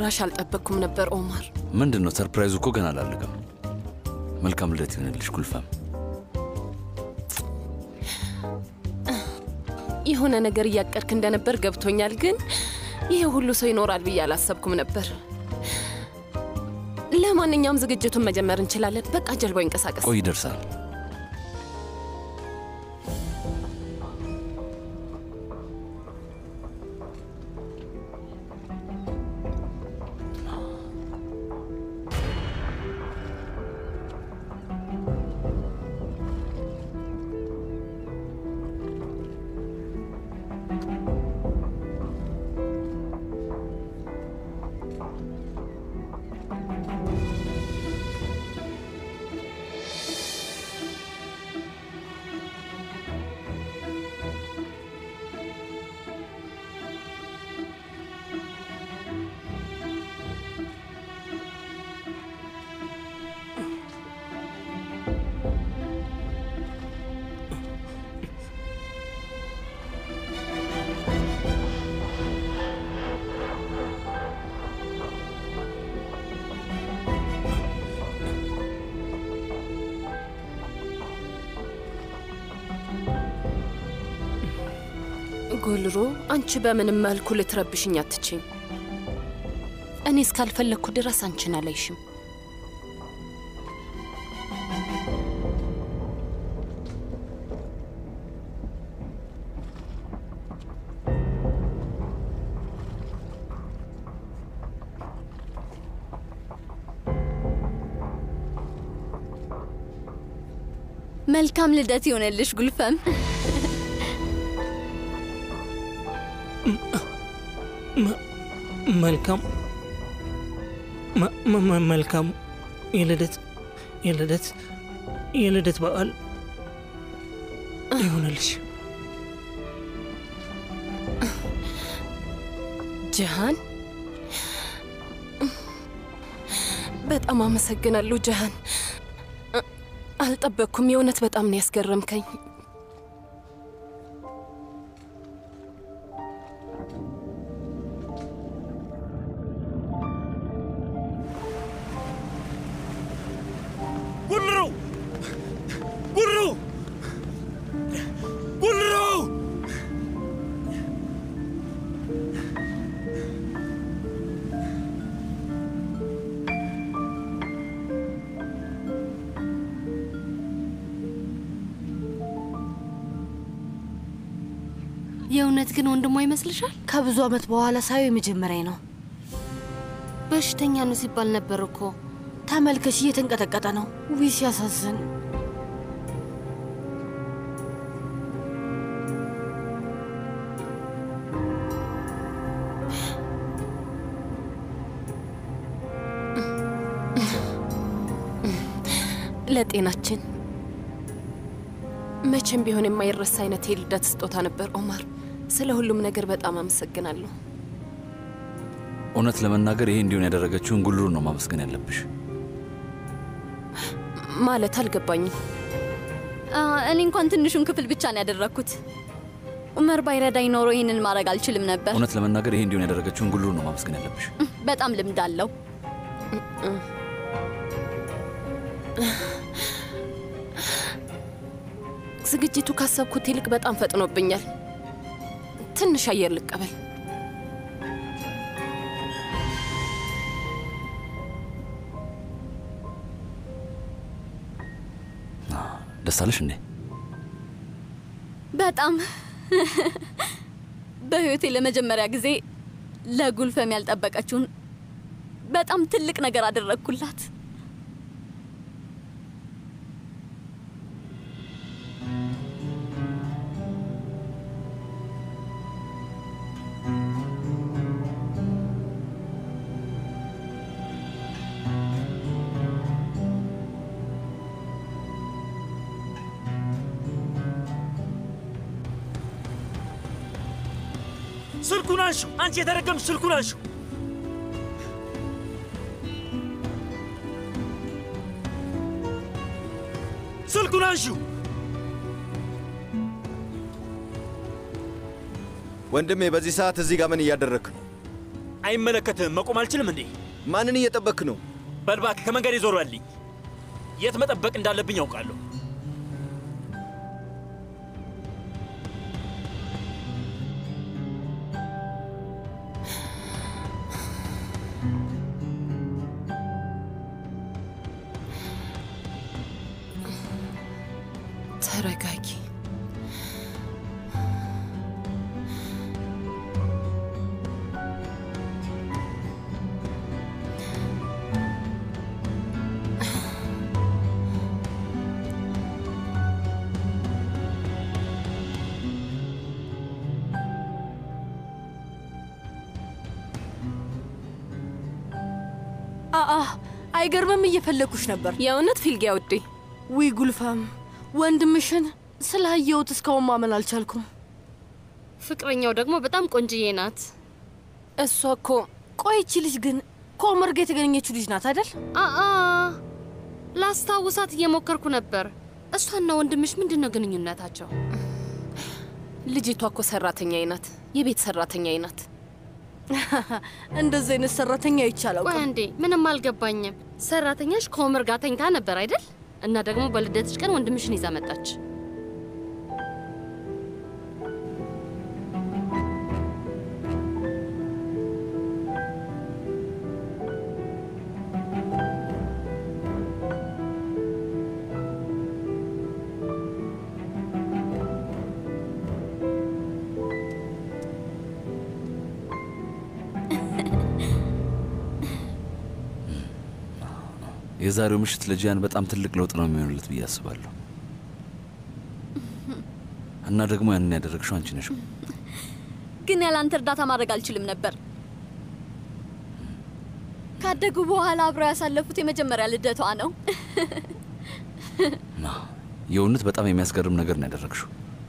ጭራሽ አልጠበቅኩም ነበር ኦማር። ምንድን ነው ሰርፕራይዙ? እኮ ገና አላለቀም። መልካም ልደት ይሆንልሽ ጉልፋም። የሆነ ነገር እያቀድክ እንደነበር ገብቶኛል፣ ግን ይሄ ሁሉ ሰው ይኖራል ብዬ አላሰብኩም ነበር። ለማንኛውም ዝግጅቱን መጀመር እንችላለን። በቃ ጀልባው ይንቀሳቀስ። ቆይ ይደርሳል። ጎልሮ፣ አንቺ በምንም መልኩ ልትረብሽኝ አትችም። እኔ እስካልፈለግኩ ድረስ አንቺን አላይሽም። መልካም ልደት ይሆነልሽ ጉልፈም። መልካም መ- መ- መ- መልካም የልደት የልደት የልደት በዓል ይሆነልሽ። ጀሃን፣ በጣም አመሰግናለሁ ጀሃን። አልጠበቅኩም። የእውነት በጣም ነው ያስገረምከኝ። ጉልሩ ጉልሩ ጉልሩ የእውነት ግን ወንድሟ ይመስልሻል? ከብዙ ዓመት በኋላ ሳየው የመጀመሪያ ነው። በሽተኛ ነው ሲባል ነበር እኮ። ተመልከሽ፣ እየተንቀጠቀጠ ነው። ውይ ሲያሳዝን። ለጤናችን መቼም ቢሆን የማይረሳ አይነት የልደት ስጦታ ነበር ኦማር። ስለ ሁሉም ነገር በጣም አመሰግናለሁ። እውነት ለመናገር ይሄ እንዲሆን ያደረገችውን ጉልሩን ነው ማመስገን ያለብሽ። ማለት አልገባኝም። አ፣ እኔ እንኳን ትንሹን ክፍል ብቻ ነው ያደረግኩት። ኡመር ባይረዳኝ ኖሮ ይህንን ማድረግ አልችልም ነበር። እውነት ለመናገር ይሄ እንዲሆን ያደረገችውን ጉልሩን ነው ማመስገን ያለብሽ። በጣም ልምድ አለው። ዝግጅቱ ካሰብኩት ይልቅ በጣም ፈጥኖብኛል። ትንሽ አየር ልቀበል። ደስ አለሽ እንዴ? በጣም በህይወቴ ለመጀመሪያ ጊዜ ለጉልፈም ያልጠበቀችውን በጣም ትልቅ ነገር አደረግኩላት። ስልኩን አንሹ! አንቺ የተረገምሽ ስልኩን አንሹ! ስልኩን አንሹ! ወንድሜ በዚህ ሰዓት እዚህ ጋር ምን እያደረግክ ነው? አይመለከትህም። መቆም አልችልም እንዴ? ማንን እየጠበክ ነው? በል እባክህ ከመንገድ ዞር በልኝ። የት መጠበቅ እንዳለብኝ ያውቃለሁ። ተረጋጊ። አአ አይገርምም? እየፈለግኩሽ ነበር። የእውነት ፊልጊያ ውዴ፣ ዊ ጉልፋም፣ ወንድምሽን ስላየሁት እስካሁን ማመን አልቻልኩም። ፍቅረኛው ደግሞ በጣም ቆንጅዬ ናት። እሷ እኮ ቆይቺ ልጅ ግን ከኦመር ጋር የተገኘችው ልጅ ናት አይደል? አአ ላስታውሳት እየሞከርኩ ነበር። እሷና ወንድምሽ ምንድን ነው ግንኙነታቸው? ልጅቷ እኮ ሰራተኛዬ ናት፣ የቤት ሰራተኛዬ ናት። እንደዚህ አይነት ሰራተኛ ይቻላል። ቆይ አንዴ፣ ምንም አልገባኝም። ሰራተኛሽ ከኦመር ጋር ተኝታ ነበር አይደል? እና ደግሞ በልደትሽ ቀን ወንድምሽን ይዛ መጣች። የዛሬው ምሽት ለጂያን በጣም ትልቅ ለውጥ ነው የሚሆንለት ብዬ አስባለሁ። እና ደግሞ ያንን ያደረግሽው አንቺ ነሽ። ግን ያለ አንተ እርዳታ ማድረግ አልችልም ነበር። ካደጉ በኋላ አብረው ያሳለፉት የመጀመሪያ ልደቷ ነው። የእውነት በጣም የሚያስገርም ነገር ነው ያደረግሽው።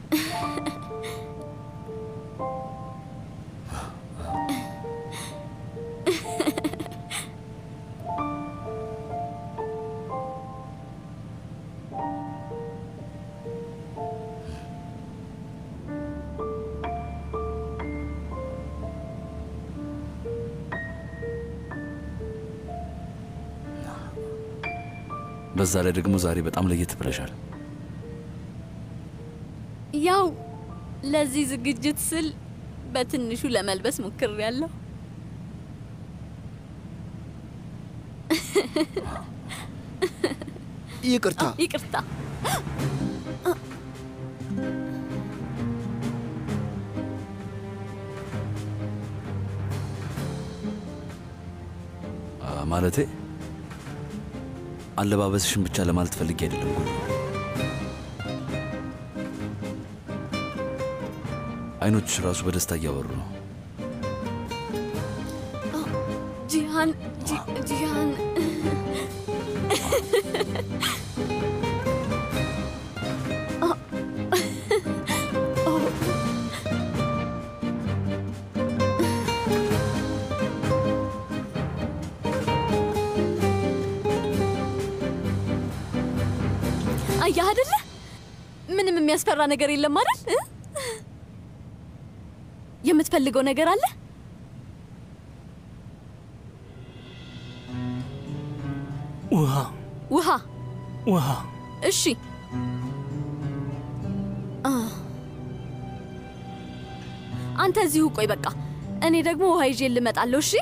በዛ ላይ ደግሞ ዛሬ በጣም ለየት ብለሻል። ያው ለዚህ ዝግጅት ስል በትንሹ ለመልበስ ሞክሬያለሁ። ይቅርታ። ይቅርታ። አ፣ ማለቴ አለባበስሽን ብቻ ለማለት ፈልጌ አይደለም። ጉድ አይኖችሽ ራሱ በደስታ እያበሩ ነው። ጂሃን ጂ- ጂሃን አያህ አይደለ? ምንም የሚያስፈራ ነገር የለም አይደል? እ? የምትፈልገው ነገር አለ? ውሃ ውሃ። ውሃ እሺ። አ አንተ እዚሁ ቆይ በቃ። እኔ ደግሞ ውሃ ይዤ ልመጣለሁ። እሺ።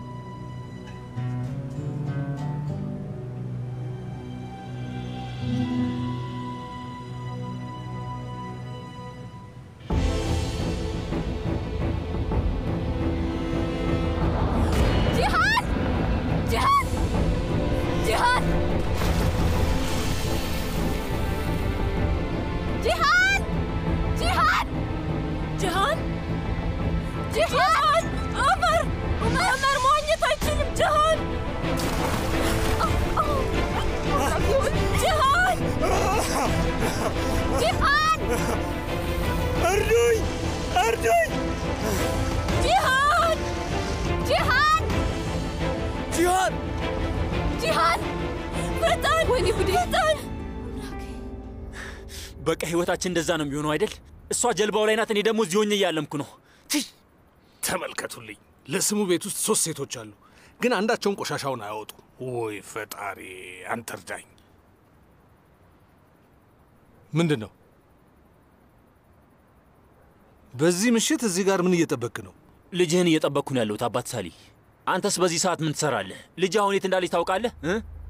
ጂሃን! ጂሃን! ጂሃን! ጂሃን! ጂሃን! ጂሃን! ጂሃን! ዑመር! ዑመር! ዑመር መዋኘት አይችልም። ጂሃን! ጂሃን! ጂሃን! እርዱኝ! እርዱኝ! ጂሃን! ጂሃን! ጂሃን! ጂሃን! ፈጣን! ወይኔ ጉዴ! ፈጣን! በቃ ህይወታችን እንደዛ ነው የሚሆነው አይደል? እሷ ጀልባው ላይ ናት፣ እኔ ደግሞ እዚህ ሆኜ እያለምኩ ነው። ቲ! ተመልከቱልኝ። ለስሙ ቤት ውስጥ ሶስት ሴቶች አሉ፣ ግን አንዳቸውን ቆሻሻውን አያወጡ። ወይ ፈጣሪ አንተ እርዳኝ። ምንድን ነው በዚህ ምሽት እዚህ ጋር ምን እየጠበክ ነው? ልጅህን እየጠበቅኩ ነው ያለሁት አባት ሳሊ። አንተስ በዚህ ሰዓት ምን ትሰራለህ? ልጅ አሁን የት እንዳለች ታውቃለህ? እ?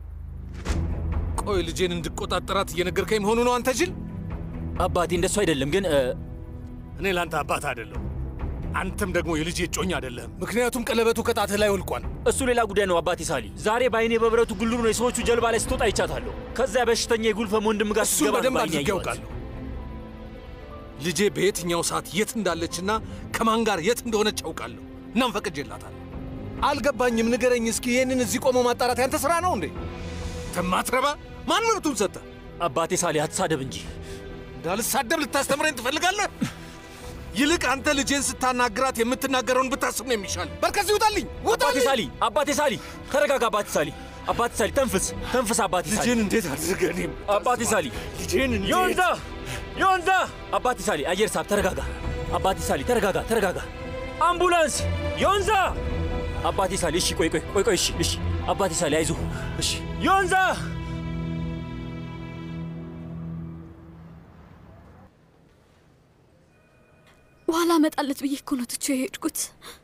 ቆይ ልጄን እንድቆጣጠራት እየነገርከኝ መሆኑ ነው አንተ ጅል? አባቴ እንደሱ አይደለም ግን እ፣ እኔ ለአንተ አባት አይደለሁ። አንተም ደግሞ የልጄ እጮኛ አይደለህም። ምክንያቱም ቀለበቱ ከጣትህ ላይ ወልቋል። እሱ ሌላ ጉዳይ ነው አባቴ ሳሊ። ዛሬ በአይኔ በብረቱ ጉልሩ ነው የሰዎቹ ጀልባ ላይ ስትወጣ አይቻታለሁ። ከዚያ በሽተኛ የጉልፈም ወንድም ጋር እሱ ስትገባ ነው በደንብ በዓይኔ አድርጌ ያየኋት። ያውቃለሁ። ልጄ በየትኛው ሰዓት የት እንዳለችና ከማን ጋር የት እንደሆነች አውቃለሁ። እናም ፈቅጄላታለሁ። አልገባኝም፣ ንገረኝ እስኪ። ይህንን እዚህ ቆሞ ማጣራት ያንተ ስራ ነው እንዴ? ተማትረባ ማን መብቱን ሰጠ? አባቴ ሳሊ አትሳደብ እንጂ እንዳልሳደብ ልታስተምረኝ ትፈልጋለህ? ይልቅ አንተ ልጄን ስታናግራት የምትናገረውን ብታስብ ነው የሚሻል። በርከዚ ውጣልኝ፣ አባቴ ውጣልኝ! ሳሊ አባቴ ሳሊ ተረጋጋ። አባቴ ሳሊ አባቴ ሳሊ ተንፍስ ተንፍስ። አባቴ ሳሊ ልጄን እንዴት አድርገህ እኔም አባቴ ሳሊ ልጄን እንዴት ዮንዛ ዮንዛ አባቴ ሳሊ አየር ሳብ ተረጋጋ። አባቴ ሳሊ ተረጋጋ ተረጋጋ። አምቡላንስ ዮንዛ አባቴ ሳሊ እሺ ቆይ ቆይ ቆይ ቆይ እሺ እሺ አባቴ ሳሊ አይዞ እሺ ዮንዛ በኋላ እመጣለት ብዬ እኮ ነው ትቼው የሄድኩት።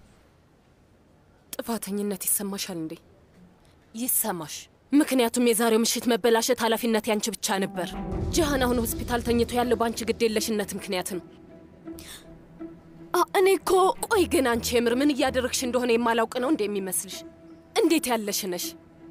ጥፋተኝነት ይሰማሻል እንዴ? ይሰማሽ። ምክንያቱም የዛሬው ምሽት መበላሸት ኃላፊነት ያንቺ ብቻ ነበር። ጂሃን አሁን ሆስፒታል ተኝቶ ያለው በአንቺ ግዴለሽነት ምክንያት ነው። አ- እኔ እኮ ቆይ ግን አንቺ የምር ምን እያደረግሽ እንደሆነ የማላውቅ ነው እንዴ የሚመስልሽ? እንዴት ያለሽ ነሽ?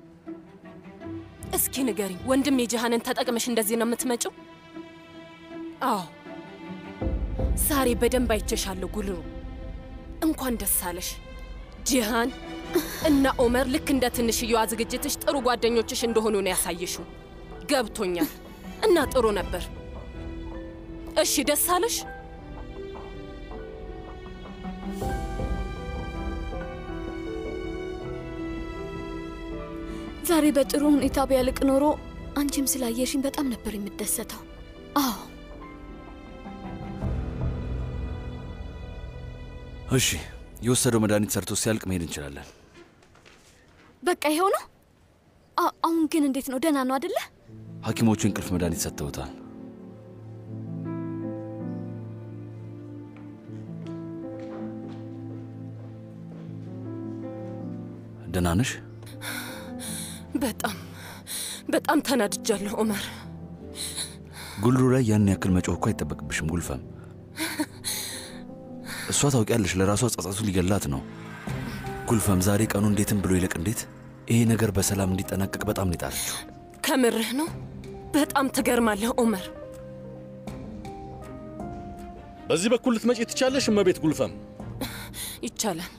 እስኪ ንገሪኝ፣ ወንድም የጂሃንን ተጠቅመሽ እንደዚህ ነው የምትመጪው? አዎ ዛሬ በደንብ አይቼሻለሁ ጉልሩ። እንኳን ደስ አለሽ ጂሃን እና ኦመር ልክ እንደ ትንሽየዋ ዝግጅትሽ ጥሩ ጓደኞችሽ እንደሆኑ ነው ያሳየሽው። ገብቶኛል እና ጥሩ ነበር። እሺ ደስ አለሽ? ዛሬ በጥሩ ሁኔታ ቢያልቅ ኖሮ አንቺም ስላየሽኝ በጣም ነበር የምደሰተው። አዎ እሺ፣ የወሰደው መድኃኒት ሰርቶ ሲያልቅ መሄድ እንችላለን። በቃ ይኸው ነው። አ- አሁን ግን እንዴት ነው? ደህና ነው አደለ? ሐኪሞቹ እንቅልፍ መድኃኒት ሰጥተውታል። ደህና ነሽ? በጣም በጣም ተናድጃለሁ ኦመር። ጉልሩ ላይ ያን ያክል መጮህ እኮ አይጠበቅብሽም ጉልፈም። እሷ ታውቂያለሽ፣ ለራሷ ጸጸቱ ሊገላት ነው። ጉልፈም ዛሬ ቀኑ እንዴትም ብሎ ይለቅ እንዴት ይሄ ነገር በሰላም እንዲጠናቀቅ በጣም ነው የጣረችው። ከምርህ ነው? በጣም ትገርማለህ ኦመር። በዚህ በኩል ልትመጪ ትቻለሽ እመቤት ጉልፈም። ይቻላል።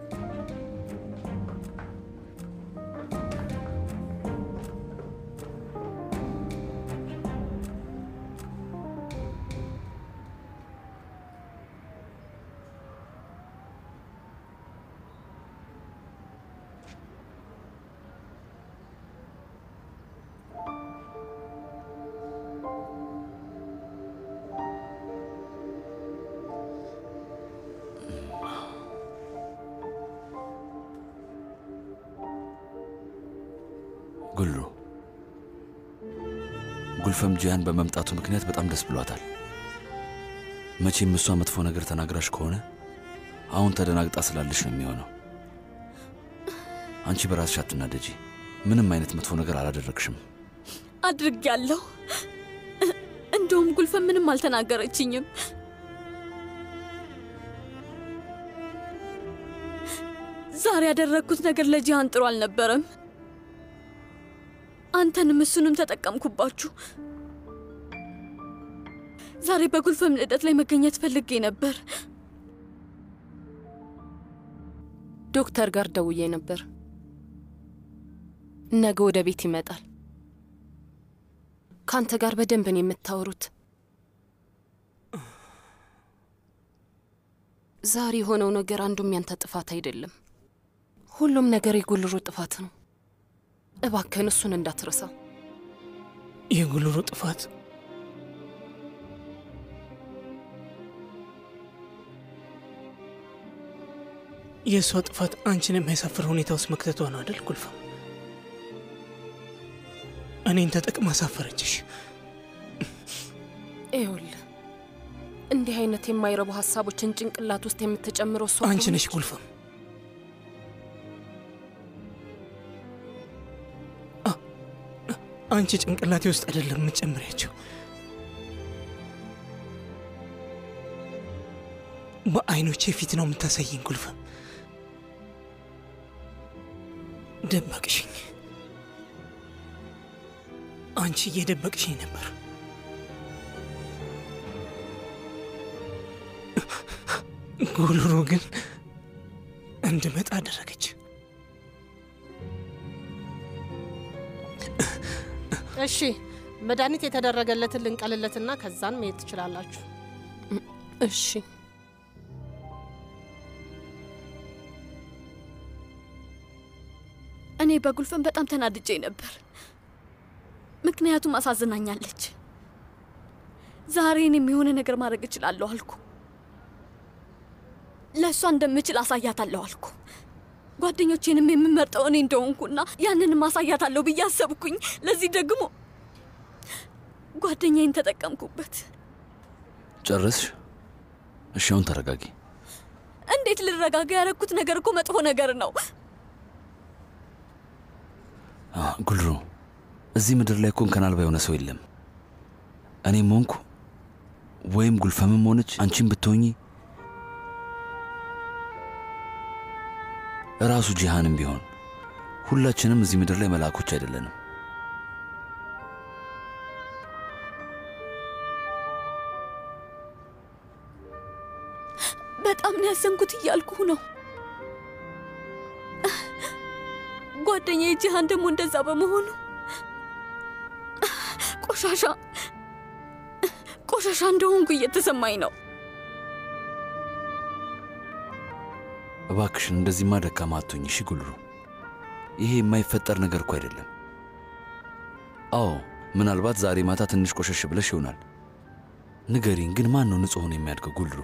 ጉልሩ ጉልፈም ጂያን በመምጣቱ ምክንያት በጣም ደስ ብሏታል። መቼም እሷ መጥፎ ነገር ተናግራሽ ከሆነ አሁን ተደናግጣ ስላለሽ ነው የሚሆነው። አንቺ በራስሽ አትናደጂ። ምንም አይነት መጥፎ ነገር አላደረግሽም። አድርጌያለሁ። እንደውም ጉልፈን ምንም አልተናገረችኝም። ዛሬ ያደረግኩት ነገር ለጂሃን ጥሩ አልነበረም። አንተንም እሱንም ተጠቀምኩባችሁ። ዛሬ በጉልፈም ልደት ላይ መገኘት ፈልጌ ነበር። ዶክተር ጋር ደውዬ ነበር። ነገ ወደ ቤት ይመጣል። ከአንተ ጋር በደንብ ነው የምታወሩት። ዛሬ የሆነው ነገር አንዱም ያንተ ጥፋት አይደለም። ሁሉም ነገር የጉልሩ ጥፋት ነው። እባክህን እሱን እንዳትረሳው። የጉልሩ ጥፋት የእሷ ጥፋት አንቺን የሚያሳፍር ሁኔታ ውስጥ መክተቷ ነው አይደል ጉልፈም? እኔን ተጠቅማ አሳፈረችሽ። ይኸውልህ እንዲህ አይነት የማይረቡ ሀሳቦችን ጭንቅላት ውስጥ የምትጨምረው እሷ አንቺ ነሽ ከሆነች- ጉልፈም። አ- አንቺ ጭንቅላቴ ውስጥ አይደለም የምትጨምሪያቸው። በአይኖቼ ፊት ነው የምታሳይኝ ጉልፈም። ደበቅሽኝ። አንቺ እየደበቅሽኝ ነበር። ጉልሩ ግን እንድመጣ አደረገች። እሺ መድኃኒት የተደረገለትን ልንቀልለትና ከዛን መሄድ ትችላላችሁ። እሺ እኔ በጉልፈን በጣም ተናድጄ ነበር፣ ምክንያቱም አሳዝናኛለች። ዛሬ እኔም የሆነ ነገር ማድረግ እችላለሁ አልኩ። ለእሷ እንደምችል አሳያታለሁ አልኩ። ጓደኞቼንም የምመርጠው እኔ እንደሆንኩና ያንንም አሳያታለሁ ብዬ አሰብኩኝ። ለዚህ ደግሞ ጓደኛዬን ተጠቀምኩበት። ጨረስሽ? እሺ አሁን ተረጋጊ። እንዴት ልረጋጋ? ያደረኩት ነገር እኮ መጥፎ ነገር ነው። አ፣ ጉልሩ እዚህ ምድር ላይ እኮ እንከን አልባ የሆነ ሰው የለም። እኔም ሆንኩ ወይም ጉልፈምም ሆነች አንቺም ብትሆኚ ራሱ ጂሃንም ቢሆን ሁላችንም እዚህ ምድር ላይ መልአኮች አይደለንም። በጣም ነው ያዘንኩት እያልኩ ነው። ጓደኛዬ ጂሃን ደግሞ እንደዛ በመሆኑ ቆሻሻ ቆሻሻ እንደሆንኩ እየተሰማኝ ነው። እባክሽን እንደዚህማ ደካማ አትሁኝ እሺ ጉልሩ። ይሄ የማይፈጠር ነገር እኮ አይደለም። አዎ ምናልባት ዛሬ ማታ ትንሽ ቆሸሽ ብለሽ ይሆናል። ንገሪኝ ግን ማን ነው ንጹሕ ሆኖ የሚያድገው ጉልሩ?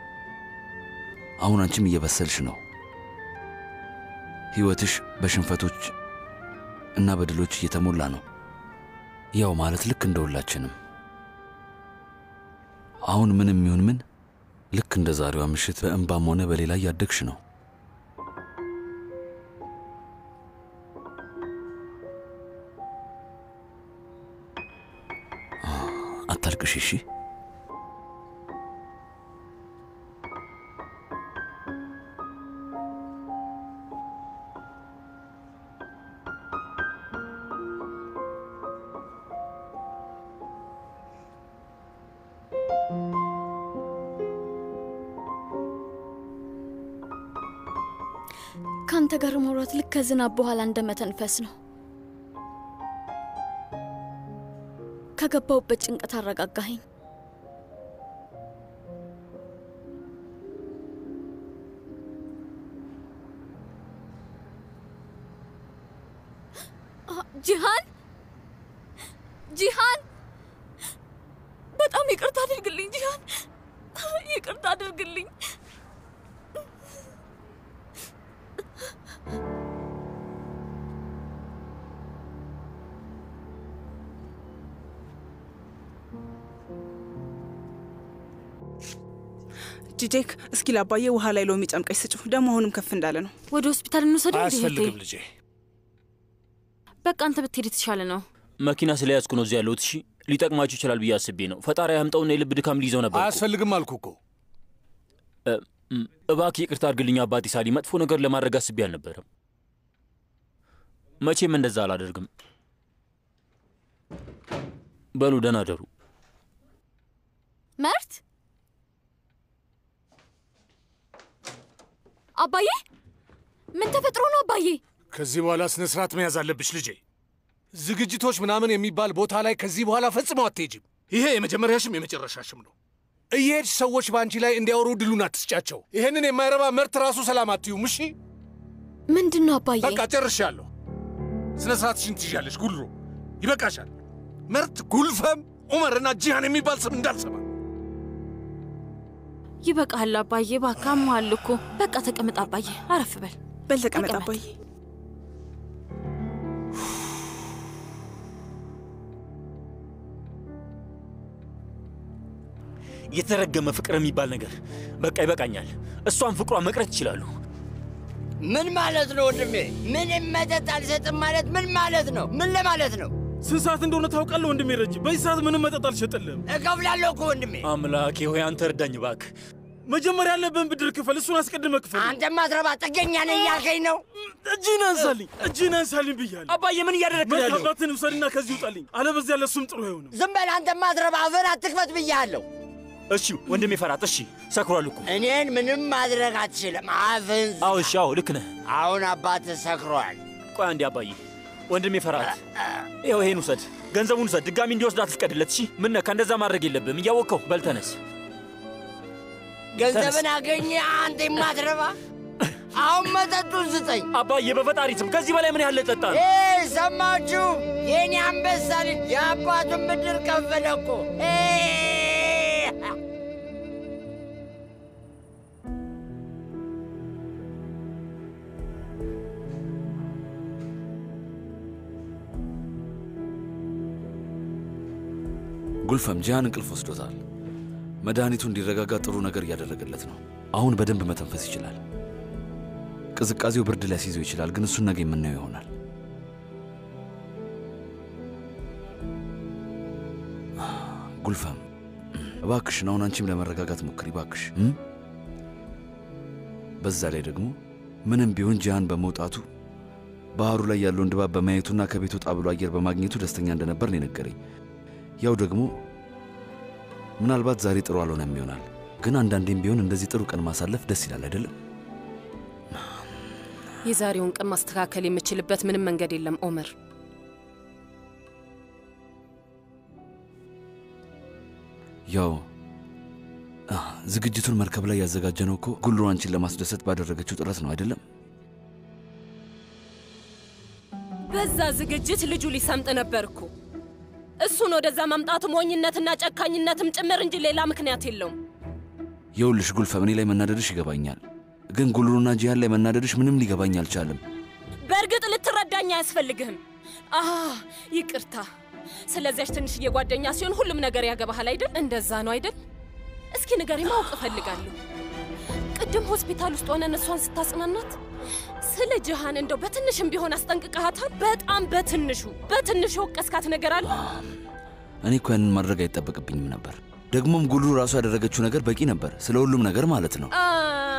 አሁን አንቺም እየበሰልሽ ነው። ሕይወትሽ በሽንፈቶች እና በድሎች እየተሞላ ነው። ያው ማለት ልክ እንደ ሁላችንም። አሁን ምንም ይሁን ምን ልክ እንደ ዛሬዋ ምሽት በእንባም ሆነ በሌላ እያደግሽ ነው። አታልቅሽ እሺ። ከአንተ ጋር መውራት ልክ ከዝናብ በኋላ እንደ መተንፈስ ነው። ከገባሁበት ጭንቀት አረጋጋኸኝ። አ፣ ጂሃን ጂሃን፣ በጣም ይቅርታ አድርግልኝ ጂሃን፣ ይቅርታ አድርግልኝ። ጂጄክ እስኪ ላባዬ ውሃ ላይ ሎሚ ጨምቀሽ ስጭው። ደግሞ አሁንም ከፍ እንዳለ ነው። ወደ ሆስፒታል እንውሰደው። እንዴ እህቴ? አያስፈልግም ልጄ። በቃ አንተ ብትሄድ የተሻለ ነው። መኪና ስለያዝኩ ነው እዚህ ያለሁት። እሺ ሊጠቅማችሁ ይችላል ብዬ አስቤ ነው። ፈጣሪ ያምጠውና የልብ ድካም ሊይዘው ነበር። እኮ። አያስፈልግም አልኩ እኮ። እ፣ እም፣ እባክህ ይቅርታ አድርግልኝ አባቴ ሳሊ። መጥፎ ነገር ለማድረግ አስቤ አልነበረም። መቼም እንደዛ አላደርግም። በሉ ደህና ደሩ። መርት አባዬ፣ ምን ተፈጥሮ ነው አባዬ? ከዚህ በኋላ ስነ ስርዓት መያዝ አለብሽ ልጄ። ዝግጅቶች ምናምን የሚባል ቦታ ላይ ከዚህ በኋላ ፈጽሞ አትሄጂም። ይሄ የመጀመሪያሽም የመጨረሻሽም ነው። እየሄድሽ ሰዎች በአንቺ ላይ እንዲያወሩ ድሉን አትስጫቸው። ይህንን የማይረባ መርት ራሱ ሰላም አትዩም። እሺ ምንድን ነው አባዬ? በቃ ጨርሻለሁ። ስነ ስርዓትሽን ትይዣለሽ። ጉልሮ ይበቃሻል። መርት፣ ጉልፈም፣ ዑመርና ጂሃን የሚባል ስም እንዳልሰማ። ይበቃል አባዬ፣ እባክህ አሞሃል እኮ። በቃ ተቀመጥ አባዬ፣ አረፍ በል። በል ተቀመጥ አባዬ። የተረገመ ፍቅር የሚባል ነገር በቃ ይበቃኛል። እሷን ፍቅሯ መቅረት ይችላሉ። ምን ማለት ነው ወንድሜ? ምንም መጠጥ አልሰጥም ማለት ምን ማለት ነው? ምን ለማለት ነው? ስንት ሰዓት እንደሆነ ታውቃለህ ወንድሜ ረጅ? በዚህ ሰዓት ምንም መጠጥ አልሸጥልህም። እከፍላለሁ እኮ ወንድሜ። አምላኬ ሆይ አንተ እርዳኝ እባክህ። መጀመሪያ ያለብህን ብድር ክፈል። እሱን አስቀድመ ክፈል። አንተ ማትረባ ጥገኛ ነህ እያልከኝ ነው? እጅህን አንሳልኝ፣ እጅህን አንሳልኝ ብያለሁ። አባዬ ምን እያደረግህ ነው ያለው? አባትህን ውሰድና ከዚህ ውጣልኝ፣ አለበዚያ ለእሱም ጥሩ አይሆንም። ዝም በል አንተ ማትረባ፣ አፍህን አትክፈት ብያለሁ። እሺ ወንድሜ ፈራት፣ እሺ ሰክሯል እኮ። እኔን ምንም ማድረግ አትችልም። አፍህን አዎ እሺ፣ አዎ ልክ ነህ። አሁን አባትህ ሰክሯል። ቆይ አንዴ አባዬ፣ ወንድሜ ፈራት፣ ይኸው ይሄን ውሰድ፣ ገንዘቡን ውሰድ። ድጋሚ እንዲወስድ አትፍቀድለት። እሺ ምን ነካ? እንደዛ ማድረግ የለብህም እያወቅኸው። በል ተነስ። ገንዘብን አገኘ አንተ የማትረባ። አሁን መጠጡን ስጠኝ አባዬ፣ በፈጣሪ ስም ከዚህ በላይ ምን ያህል ጠጣ ነው? ኤይ ሰማችሁ? የኔ አንበሳ ልጅ የአባቱን ብድር ከፈለ እኮ። ኤይ! ጉልፈም ጂያን እንቅልፍ ወስዶታል። መድኃኒቱ እንዲረጋጋ ጥሩ ነገር እያደረገለት ነው። አሁን በደንብ መተንፈስ ይችላል። ቅዝቃዜው ብርድ ሊያስይዘው ይችላል፣ ግን እሱን ነገ የምናየው ይሆናል። ጉልፈም እባክሽን አሁን አንቺም ለመረጋጋት ሞክሪ እባክሽ። እም? በዛ ላይ ደግሞ ምንም ቢሆን ጂያን በመውጣቱ ባህሩ ላይ ያለውን ድባብ በማየቱና ከቤት ወጣ ብሎ አየር በማግኘቱ ደስተኛ እንደነበር ነው የነገረኝ። ያው ደግሞ ምናልባት ዛሬ ጥሩ አልሆነም ይሆናል፣ ግን አንዳንዴም ቢሆን እንደዚህ ጥሩ ቀን ማሳለፍ ደስ ይላል አይደለም? የዛሬውን ቀን ማስተካከል የምችልበት ምንም መንገድ የለም ኦመር። ያው አ፣ ዝግጅቱን መርከብ ላይ ያዘጋጀነው እኮ ጉልሩ አንቺን ለማስደሰት ባደረገችው ጥረት ነው አይደለም? በዛ ዝግጅት ልጁ ሊሰምጥ ነበር እኮ። እሱን ወደዛ ማምጣቱ ሞኝነትና ጨካኝነትም ጭምር እንጂ ሌላ ምክንያት የለውም። የውልሽ ጉልፈም፣ እኔ ላይ መናደድሽ ይገባኛል፣ ግን ጉልሩና ጂያን ላይ መናደድሽ ምንም ሊገባኝ አልቻለም። በእርግጥ ልትረዳኝ አያስፈልግህም። አ ይቅርታ። ስለዚያች ትንሽዬ ጓደኛ ሲሆን ሁሉም ነገር ያገባሃል አይደል? እንደዛ ነው አይደል? እስኪ ንገሪ፣ ማወቅ እፈልጋለሁ። ቅድም ሆስፒታል ውስጥ ሆነን እሷን ስታጽናናት ስለ ጅሃን እንደው በትንሽም ቢሆን አስጠንቅቀሃታል? በጣም በትንሹ በትንሹ ወቀስካት ነገር አለ? እኔ እኮ ያንን ማድረግ አይጠበቅብኝም ነበር። ደግሞም ጉልሩ ራሱ ያደረገችው ነገር በቂ ነበር፣ ስለ ሁሉም ነገር ማለት ነው። አ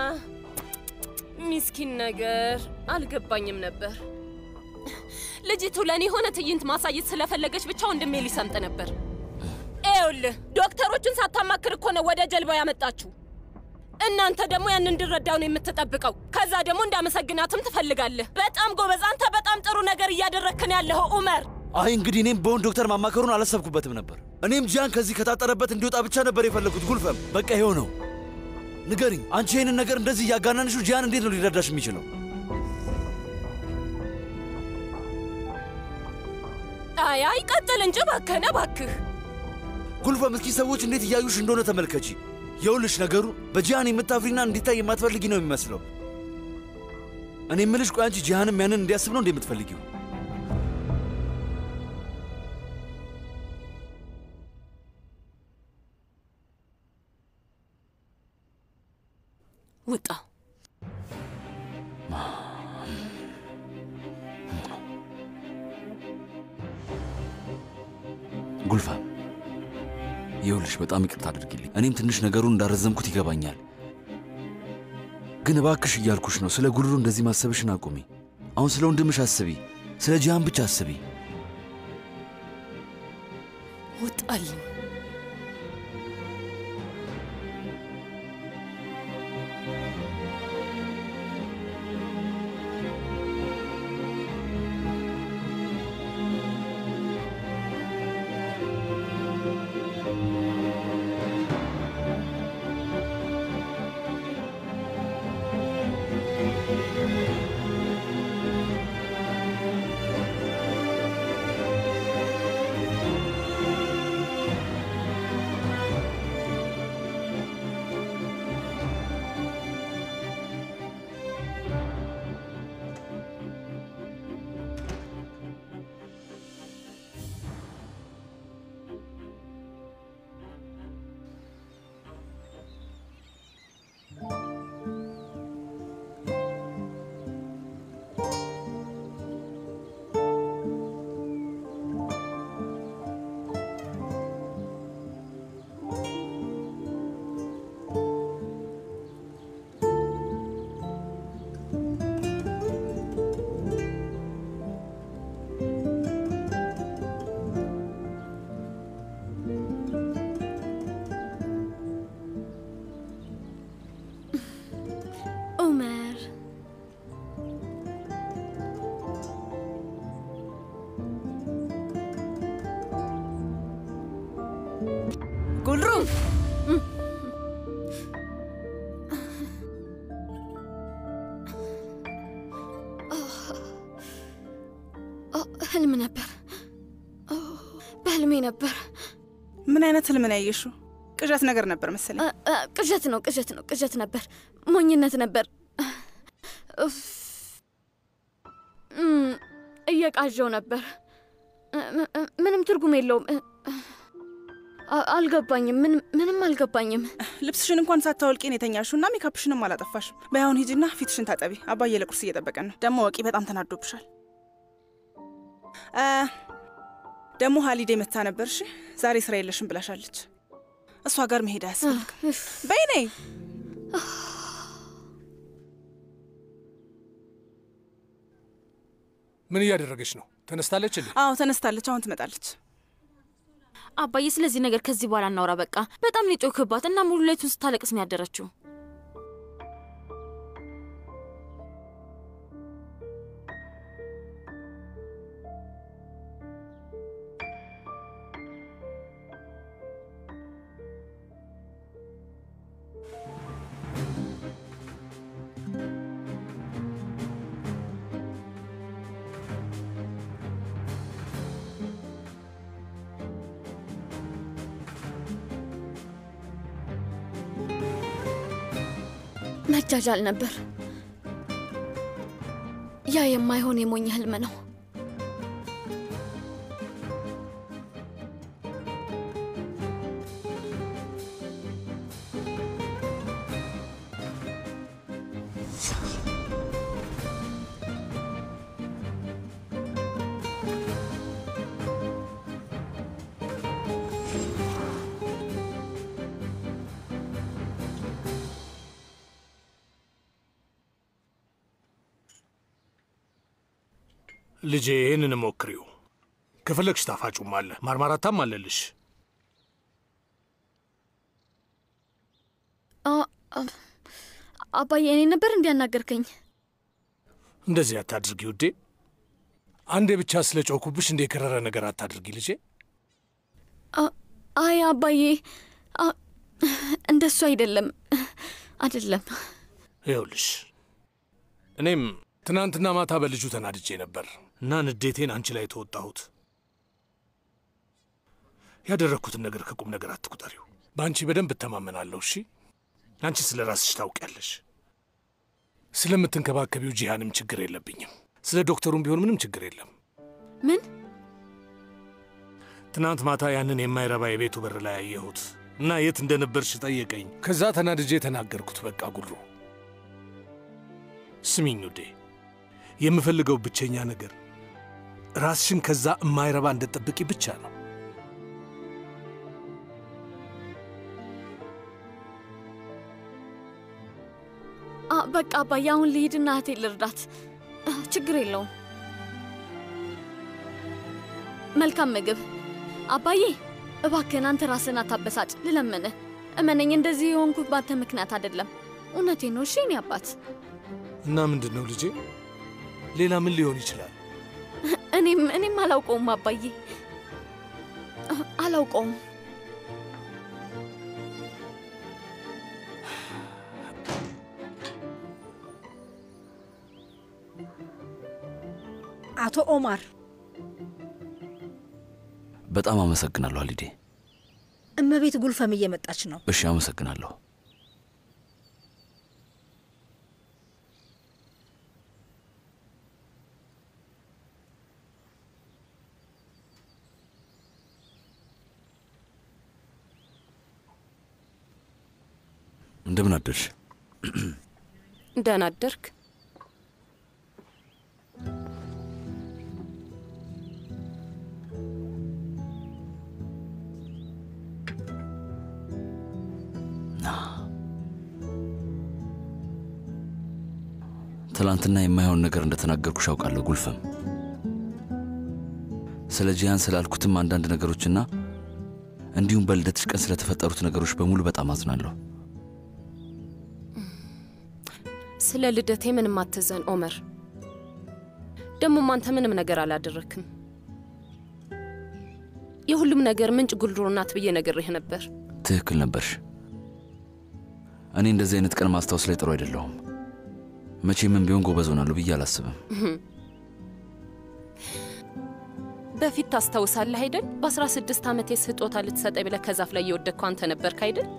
ሚስኪን ነገር አልገባኝም ነበር። ልጅቱ ለእኔ የሆነ ትዕይንት ማሳየት ስለፈለገች ብቻ ወንድሜ ሊሰምጥ ነበር። ይኸውልህ ዶክተሮችን ሳታማክር እኮ ነው ወደ ጀልባ ያመጣችሁ። እናንተ ደግሞ ያን እንድረዳው ነው የምትጠብቀው። ከዛ ደግሞ እንዳመሰግናትም ትፈልጋለህ። በጣም ጎበዝ፣ አንተ በጣም ጥሩ ነገር እያደረግክን ያለኸው ኡመር። አይ እንግዲህ እኔም በሆን ዶክተር ማማከሩን አላሰብኩበትም ነበር። እኔም ጂያን ከዚህ ከታጠረበት እንዲወጣ ብቻ ነበር የፈለግኩት። ጉልፈም በቃ ይኸው ነው። ንገሪኝ፣ አንቺ ይህንን ነገር እንደዚህ እያጋናንሽው ጂያን እንዴት ነው ሊረዳሽ የሚችለው? አይ አይ ቀጥል እንጂ እባክህን፣ እባክህ ጉልፈም፣ እስኪ ሰዎች እንዴት እያዩሽ እንደሆነ ተመልከቺ። የውልሽ ነገሩ በጂያን የምታፍሪና እንዲታይ የማትፈልጊ ነው የሚመስለው። እኔ የምልሽ ቆይ አንቺ ጂሃንም ያንን እንዲያስብ ነው እንዴ የምትፈልጊው? ውጣ። ጉልፋም ይኸውልሽ በጣም ይቅርታ አድርጊልኝ። እኔም ትንሽ ነገሩን እንዳረዘምኩት ይገባኛል፣ ግን እባክሽ እያልኩሽ ነው። ስለ ጉልሩ እንደዚህ ማሰብሽን አቁሚ። አሁን ስለ ወንድምሽ አስቢ፣ ስለ ጂሃን ብቻ አስቢ። ውጣልኝ። ጉልሩ ህልም ነበር። በህልሜ ነበር። ምን አይነት ህልም ነው ያየሽው? ቅዠት ነገር ነበር መሰለኝ። ቅዠት ነው፣ ቅዠት ነው፣ ቅዠት ነበር። ሞኝነት ነበር። እፍ። እም፣ እየቃዣው ነበር። ም- ም- ምንም ትርጉም የለውም። አ- አልገባኝም። ምንም ምንም አልገባኝም። ልብስሽን እንኳን ሳታወልቂ ነው የተኛሽው እና ሜካፕሽንም አላጠፋሽም። በያሁን ሂጂና ፊትሽን ታጠቢ። አባዬ ለቁርስ እየጠበቀን ነው። ደግሞ ወቂ በጣም ተናዶብሻል። አ፣ ደግሞ ሀሊዴ መታ ነበር። እሺ ዛሬ ስራ የለሽም ብላሻለች። እሷ ጋር መሄድ አያስፈልግም። በይ ነይ። ምን እያደረገች ነው? ተነስታለች እንዴ? አዎ ተነስታለች። አሁን ትመጣለች። አባዬ ስለዚህ ነገር ከዚህ በኋላ እናውራ። በቃ በጣም ነው የጮክባት እና ሙሉ ሌቱን ስታለቅስ ነው ያደረችው። መጃጃል ነበር። ያ የማይሆን የሞኝ ህልም ነው። ልጄ ይህንን ሞክሪው። ከፈለግሽ ጣፋጩም አለ፣ ማርማራታም አለልሽ። አ- አ- አባዬ እኔ ነበር እንዲያናገርከኝ። እንደዚህ አታድርጊ ውዴ። አንዴ ብቻ ስለ ጮኩብሽ እንደ የከረረ ነገር አታድርጊ ልጄ። አ- አይ አባዬ፣ አ- እንደሱ አይደለም አይደለም። ይኸውልሽ እኔም ትናንትና ማታ በልጁ ተናድጄ ነበር እና ንዴቴን አንቺ ላይ ተወጣሁት። ያደረግኩትን ነገር ከቁም ነገር አትቁጠሪው። በአንቺ በደንብ እተማመናለሁ። እሺ፣ አንቺ ስለ ራስሽ ታውቂያለሽ። ስለምትንከባከቢው ጂሃንም ችግር የለብኝም። ስለ ዶክተሩም ቢሆን ምንም ችግር የለም። ምን ትናንት ማታ ያንን የማይረባ የቤቱ በር ላይ አየሁት እና የት እንደነበርሽ ጠየቀኝ። ከዛ ተናድጄ ተናገርኩት። በቃ ጉሩ፣ ስሚኝ ውዴ፣ የምፈልገው ብቸኛ ነገር ራስሽን ከዛ የማይረባ እንደጠብቂ ብቻ ነው። አ- በቃ አባዬ አሁን ልሂድና እህቴ ልርዳት። አ፣ ችግር የለውም። መልካም ምግብ አባዬ። እባክህን አንተ ራስህን አታበሳጭ፣ ልለምንህ። እመነኝ፣ እንደዚህ የሆንኩት ባንተ ምክንያት አይደለም። እውነቴ ነው። እሺ የኔ አባት። እና ምንድን ነው ልጄ? ሌላ ምን ሊሆን ይችላል? እኔም እኔም አላውቀውም አባዬ፣ አ፣ አላውቀውም። አቶ ኦማር በጣም አመሰግናለሁ አሊዴ። እመቤት ጉልፈም እየመጣች ነው። እሺ፣ አመሰግናለሁ። እንደምን አደርሽ? ደህና አደርክ? ትላንትና የማይሆን ነገር እንደተናገርኩሽ አውቃለሁ ጉልፈም። ስለ ጂያን ስላልኩትም አንዳንድ ነገሮችና እንዲሁም በልደትሽ ቀን ስለተፈጠሩት ነገሮች በሙሉ በጣም አዝናለሁ። ስለ ልደቴ ምንም አትዘን ኦመር። ደግሞም አንተ ምንም ነገር አላደረክም። የሁሉም ነገር ምንጭ ጉልድሮ ናት ብዬ ነግሬህ ነበር። ትክክል ነበርሽ። እኔ እንደዚህ አይነት ቀን ማስታወስ ላይ ጥሩ አይደለሁም። መቼምም ቢሆን ጎበዝ ሆናለሁ ብዬ አላስብም። በፊት ታስታውሳለህ አይደል? በ16 ዓመቴ ስጦታ ልትሰጠኝ ብለህ ከዛፍ ላይ የወደቅከው አንተ ነበርክ አይደል?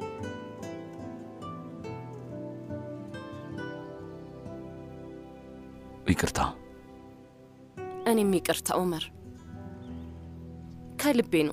ይቅርታ። እኔም ይቅርታ ኡመር፣ ከልቤ ነው።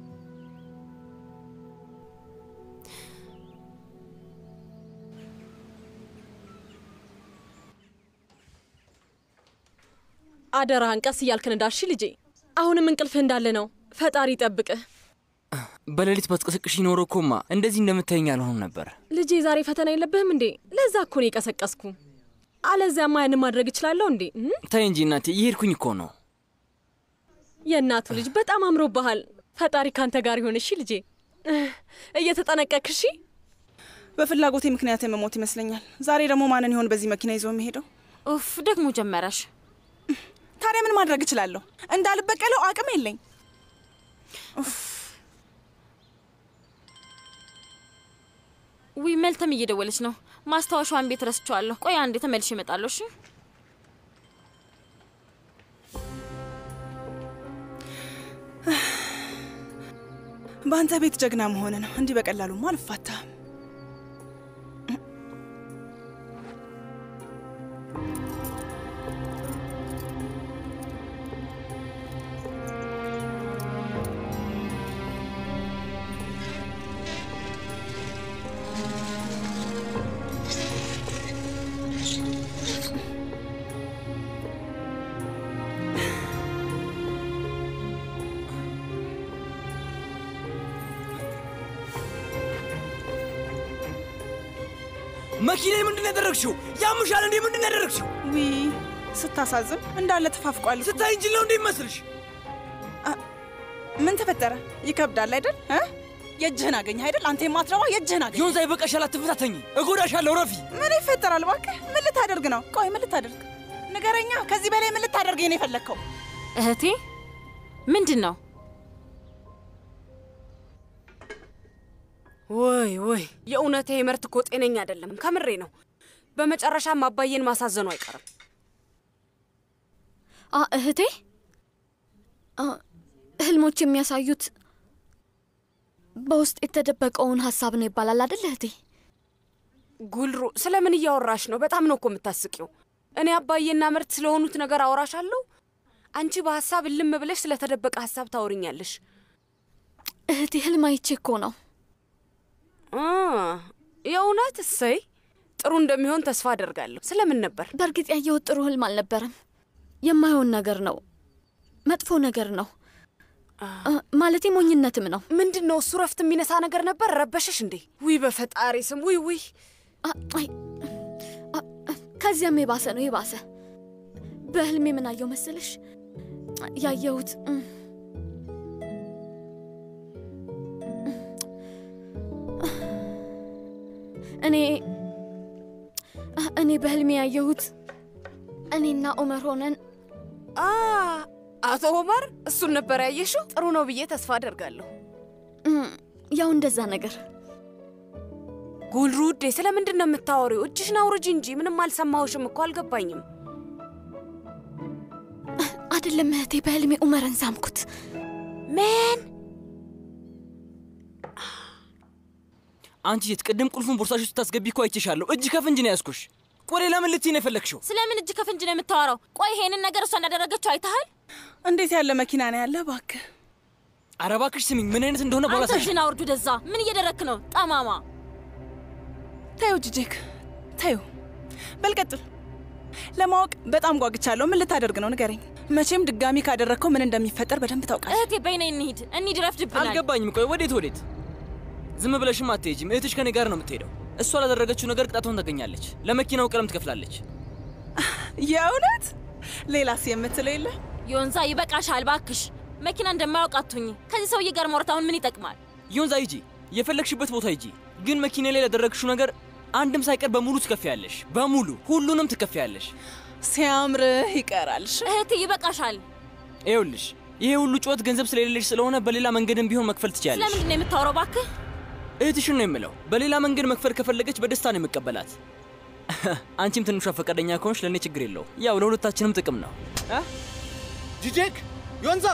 አደራህን ቀስ እያልክን እንዳልሽ ልጄ። አሁንም እንቅልፍህ እንዳለ ነው። ፈጣሪ ይጠብቅህ በሌሊት ባትቀሰቅሽ ኖሮ እኮማ እንደዚህ እንደምታየኝ አልሆኑም ነበር። ልጄ። ዛሬ ፈተና የለብህም እንዴ? ለዛ እኮ ነው የቀሰቀስኩ። አለዚያማ ያንን ማድረግ እችላለሁ እንዴ? እም? ታይ እንጂ እናቴ፣ እየሄድኩኝ እኮ ነው። የእናቱ ልጅ በጣም አምሮብሃል። ፈጣሪ ካንተ ጋር ይሆን። እሺ ልጄ፣ እየተጠነቀክ እሺ። በፍላጎቴ ምክንያት የመሞት ይመስለኛል። ዛሬ ደግሞ ማንን ይሆን በዚህ መኪና ይዞ የሚሄደው? ኡፍ ደግሞ ጀመረሽ። ታዲያ ምን ማድረግ እችላለሁ? እንዳልበቀለው አቅም የለኝ። ዊ መልተም እየደወለች ነው። ማስታወሻዋን ቤት ረስቼዋለሁ። ቆይ አንዴ ተመልሼ እመጣለሁ። እሺ በአንተ ቤት ጀግና መሆን ነው። እንዲህ በቀላሉማ አልፋታም። መኪና ምንድን ነው ያደረግሽው? ያሙሻል እንዴ? ምንድን ነው ያደረግሽው? ዊ ስታሳዝን እንዳለ ተፋፍቋል። ስታይ እንጂ ነው እንዴ ይመስልሽ? ምን ተፈጠረ? ይከብዳል አይደል? እ? የእጅህን አገኘህ አይደል? አንተ የማትረባ የእጅህን አገኘህ። ዮንዛ ይበቃሻል፣ አትፈታተኝ፣ እጎዳሻለሁ። ረፊ ምን ይፈጠራል? እባክህ ምን ልታደርግ ነው? ቆይ ምን ልታደርግ ንገረኛ። ከዚህ በላይ ምን ልታደርግ ነው የፈለግከው? እህቴ ምንድን ነው? ወይ ወይ፣ የእውነት ምርት እኮ ጤነኛ አይደለም። ከምሬ ነው። በመጨረሻም አባዬን ማሳዘኑ አይቀርም። አ እህቴ አ፣ ህልሞች የሚያሳዩት በውስጥ የተደበቀውን ሀሳብ ነው ይባላል አይደል እህቴ? ጉልሩ፣ ስለምን እያወራሽ ነው? በጣም ነው እኮ የምታስቂው። እኔ አባዬና ምርት ስለሆኑት ነገር አወራሻለሁ። አንቺ በሀሳብ እልም ብለሽ ስለተደበቀ ሀሳብ ታወሪኛለሽ። እህቴ ህልም አይቼ እኮ ነው። አ፣ የእውነት እሰይ፣ ጥሩ እንደሚሆን ተስፋ አደርጋለሁ። ስለምን ነበር? በእርግጥ ያየሁት ጥሩ ህልም አልነበረም። የማይሆን ነገር ነው፣ መጥፎ ነገር ነው። አ፣ ማለቴ ሞኝነትም ነው። ምንድን ነው እሱ? ረፍት የሚነሳ ነገር ነበር። ረበሸሽ እንዴ? ውይ በፈጣሪ ስም ውይ ውይ። አ፣ አይ፣ አ፣ ከዚያም የባሰ ነው የባሰ። በህልሜ ምን አየው መሰለሽ? ያየሁት እም፣ እኔ እኔ በህልሜ ያየሁት እኔና ኡመር ሆነን አ አቶ ኦመር እሱን ነበር ያየሽው? ጥሩ ነው ብዬ ተስፋ አደርጋለሁ። እም፣ ያው እንደዛ ነገር ጉልሩ ውዴ፣ ስለምንድን ነው የምታወሪው? እጅሽን አውርጂ እንጂ። ምንም አልሰማሁሽም እኮ አልገባኝም። አይደለም እህቴ፣ በህልሜ ኡመርን ሳምኩት። ምን? አንቺ የት ቅድም ቁልፉን ቦርሳሽ ውስጥ ታስገቢ እኮ አይቼሻለሁ። እጅ ከፍንጅ ነው ያዝኩሽ። ቆሌ ለምን ልትይ ነው የፈለግሽው? ስለምን እጅ ከፍንጅ ነው የምታወራው? ቆይ ይሄንን ነገር እሷ እንዳደረገችው አይተሃል? እንዴት ያለ መኪና ነው ያለ? እባክህ ኧረ እባክሽ ስሚኝ፣ ምን አይነት እንደሆነ አንተ ባላሳይሽ። እጅን አውርዱ ደዛ። ምን እየደረክ ነው? ጠማማ ታዩ ጅጄክ ታዩ። በልቀጥል ለማወቅ በጣም ጓግቻለሁ። ምን ልታደርግ ነው ንገረኝ። መቼም ድጋሚ ካደረግከው ምን እንደሚፈጠር በደንብ ታውቃለህ። እህቴ በይነ እንሂድ፣ እንሂድ፣ ረፍድብናል። አልገባኝም። ቆይ ወዴት ወዴት? ዝም ብለሽም አትሄጂም። እህትሽ ከኔ ጋር ነው የምትሄደው። እሷ ላደረገችው ነገር ቅጣቷን ታገኛለች። ለመኪናው ቀለም ትከፍላለች። የእውነት ሌላስ የምትለው የለ? ዮንዛ ይበቃሻል፣ ባክሽ። መኪና እንደማያውቅ አትሁኝ። ከዚህ ሰውዬ ጋር ማውራት አሁን ምን ይጠቅማል? ዮንዛ ሂጂ፣ የፈለግሽበት ቦታ ሂጂ። ግን መኪና ላይ ላደረግሽው ነገር አንድም ሳይቀር በሙሉ ትከፍያለሽ። በሙሉ ሁሉንም ትከፍያለሽ። ሲያምርህ ይቀራል። እህቴ ይበቃሻል። ይኸውልሽ ይሄ ሁሉ ጩኸት ገንዘብ ስለሌለሽ ስለሆነ በሌላ መንገድም ቢሆን መክፈል ትችያለሽ። ስለምንድን ነው የምታወራው? ባክህ እህትሽን ነው የምለው። በሌላ መንገድ መክፈል ከፈለገች በደስታ ነው የምቀበላት። አንቺም ትንሿ ፈቃደኛ ከሆንሽ ለእኔ ችግር የለው። ያው ለሁለታችንም ጥቅም ነው። ጂጄክ ዮንዛ፣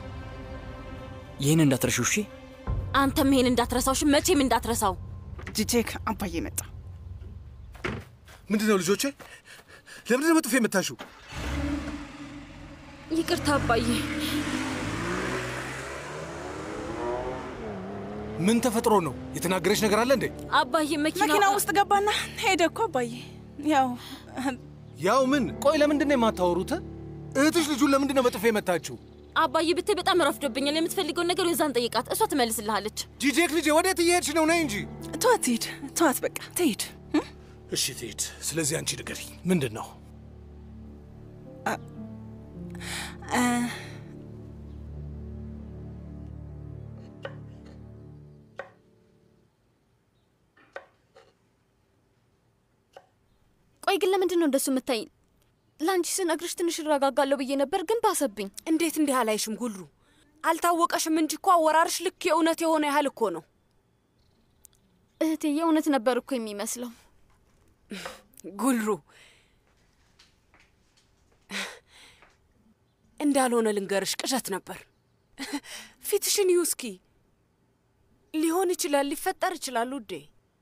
ይህን እንዳትረሺው እሺ። አንተም ይሄን እንዳትረሳው እሺ፣ መቼም እንዳትረሳው። ጂጄክ አባዬ መጣ። ምንድን ነው ልጆቼ? ለምንድን ነው በጥፊ የምታሹ? ይቅርታ አባዬ። ምን ተፈጥሮ ነው? የተናገረች ነገር አለ እንዴ? አባዬ መኪና መኪና ውስጥ ገባና ሄደ እኮ አባዬ። ያው ያው ምን? ቆይ ለምንድን ነው የማታወሩት? እህትሽ ልጁን ለምንድን ነው በጥፊ የመታችው? አባዬ ብታይ በጣም ረፍዶብኛል። የምትፈልገውን ነገር የዛን ጠይቃት፣ እሷ ትመልስልሃለች። ጂጄክ ልጄ ወዴት እየሄድሽ ነው? ነይ እንጂ። ተዋት ትሂድ፣ ተዋት በቃ ትሂድ። እሺ ትሂድ። ስለዚህ አንቺ ንገሪ፣ ምንድን ነው? እ፣ ቆይ ግን ለምንድን ነው እንደሱ የምታይ? ለአንቺ ስነግርሽ ትንሽ እረጋጋለሁ ብዬ ነበር፣ ግን ባሰብኝ። እንዴት እንዲህ አላይሽም ጉሉ? አልታወቀሽም እንጂ እኮ አወራርሽ ልክ የእውነት የሆነ ያህል እኮ ነው። እህቴ የእውነት ነበር እኮ የሚመስለው። ጉልሩ እንዳልሆነ ልንገርሽ፣ ቅዠት ነበር። ፊትሽን ይዩ እስኪ። ሊሆን ይችላል፣ ሊፈጠር ይችላል ውዴ።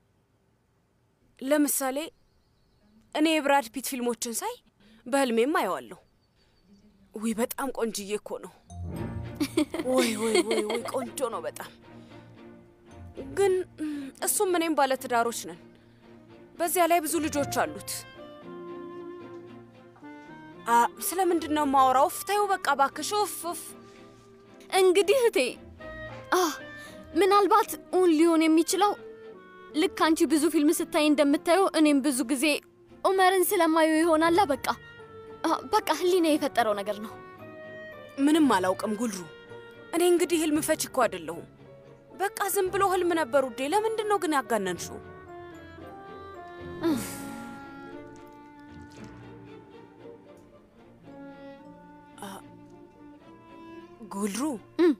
ለምሳሌ እኔ የብራድ ፒት ፊልሞችን ሳይ በህልሜም አየዋለሁ። ውይ በጣም ቆንጅዬ እኮ ነው። ወይ ወይ ወይ ወይ ቆንጆ ነው በጣም ግን እም፣ እሱም እኔም ባለትዳሮች ነን። በዚያ ላይ ብዙ ልጆች አሉት። አ ስለ ምንድን ነው የማወራው? እፍ ተይው በቃ እባክሽ። ኡፍ ኡፍ። እንግዲህ እህቴ አ ምናልባት እውን ሊሆን የሚችለው ልክ አንቺ ብዙ ፊልም ስታይ እንደምታየው እኔም ብዙ ጊዜ ኡመርን ስለማየው ይሆናላ። በቃ አ፣ በቃ ህሊና የፈጠረው ነገር ነው። ምንም አላውቅም ጉልሩ። እኔ እንግዲህ ህልም ፈች እኮ አይደለሁም። በቃ ዝም ብሎ ህልም ነበር ውዴ። ለምንድን ነው ግን ያጋነንሽው? አ፣ ጉልሩ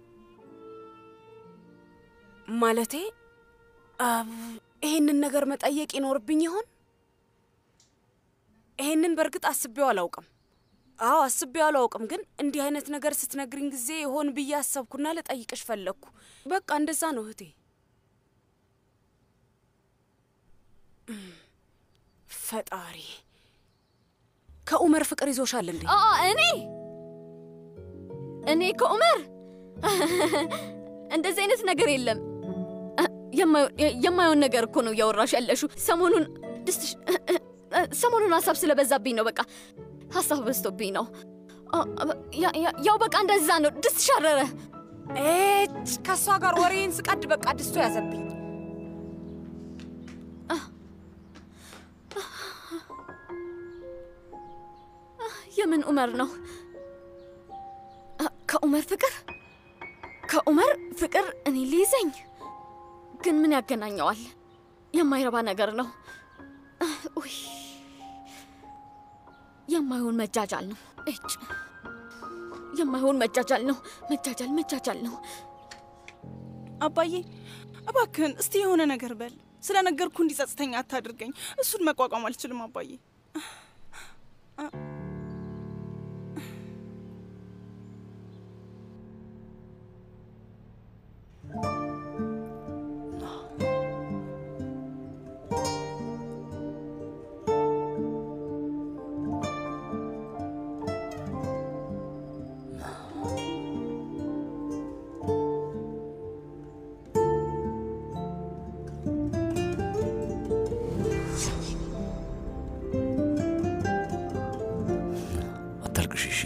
ማለቴ አ፣ ይሄንን ነገር መጠየቅ ይኖርብኝ ይሆን? ይሄንን በእርግጥ አስቤው አላውቅም። አዎ አስቤው አላውቅም፣ ግን እንዲህ አይነት ነገር ስትነግሪኝ ጊዜ ይሆን ብዬ አሰብኩና ልጠይቅሽ ፈለግኩ። በቃ እንደዛ ነው እህቴ። እም፣ ፈጣሪ ከኡመር ፍቅር ይዞሻል እንዴ? አ እኔ እኔ ከኡመር እንደዚህ አይነት ነገር የለም። አ፣ የማየው- የማየውን ነገር እኮ ነው እያወራሽ ያለሽው። ሰሞኑን ድስትሽ ሰሞኑን ሀሳብ ስለበዛብኝ ነው። በቃ ሀሳብ በዝቶብኝ ነው። አ፣ ያ- ያ- ያው በቃ እንደዛ ነው። ድስት ሻረረ። ኤች ከእሷ ጋር ወሬን ስቀድ በቃ ድስቶ ያዘብኝ። የምን ኡመር ነው? አ፣ ከኡመር ፍቅር ከኡመር ፍቅር እኔ ሊይዘኝ ግን ምን ያገናኘዋል? የማይረባ ነገር ነው። አ፣ ውይ የማይሆን መጃጃል ነው። እጭ የማይሆን መጃጃል ነው። መጃጃል መጃጃል ነው። አባዬ እባክህን እስቲ የሆነ ነገር በል። ስለ ነገርኩ እንዲጸጽተኛ አታድርገኝ። እሱን መቋቋም አልችልም አባዬ። አታልቅሽ እሺ።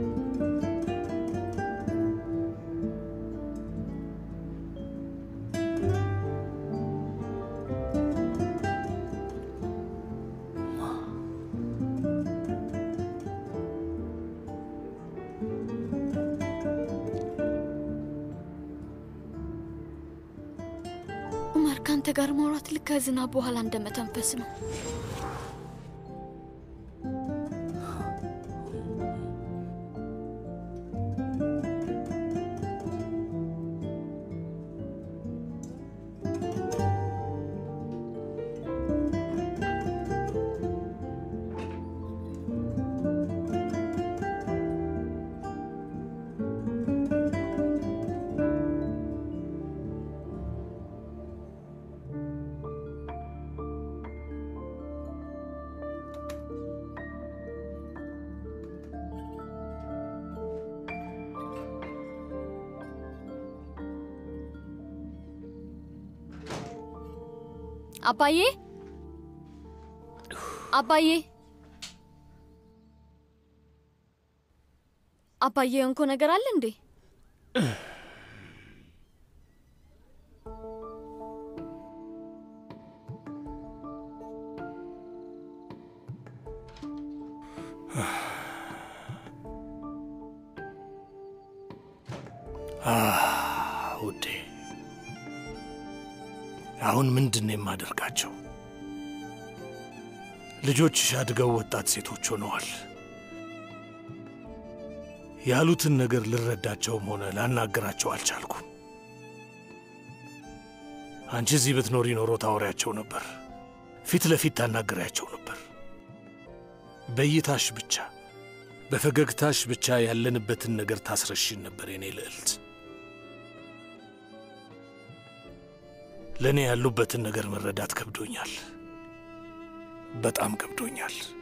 ኡመር ከአንተ ጋር ማውራት ልክ ከዝናብ በኋላ እንደመተንፈስ ነው። አባዬ አባዬ አባዬ እንኮ ነገር አለ እንዴ? ውዴ፣ አሁን ምንድን ነው የማደርጋቸው? ልጆችሽ አድገው ወጣት ሴቶች ሆነዋል። ያሉትን ነገር ልረዳቸውም ሆነ ላናገራቸው አልቻልኩም። አንቺ እዚህ ብትኖሪ ኖሮ ታወሪያቸው ነበር፣ ፊት ለፊት ታናገሪያቸው ነበር። በእይታሽ ብቻ በፈገግታሽ ብቻ ያለንበትን ነገር ታስረሽን ነበር የኔ ልዕልት። ለእኔ ያሉበትን ነገር መረዳት ከብዶኛል፣ በጣም ከብዶኛል።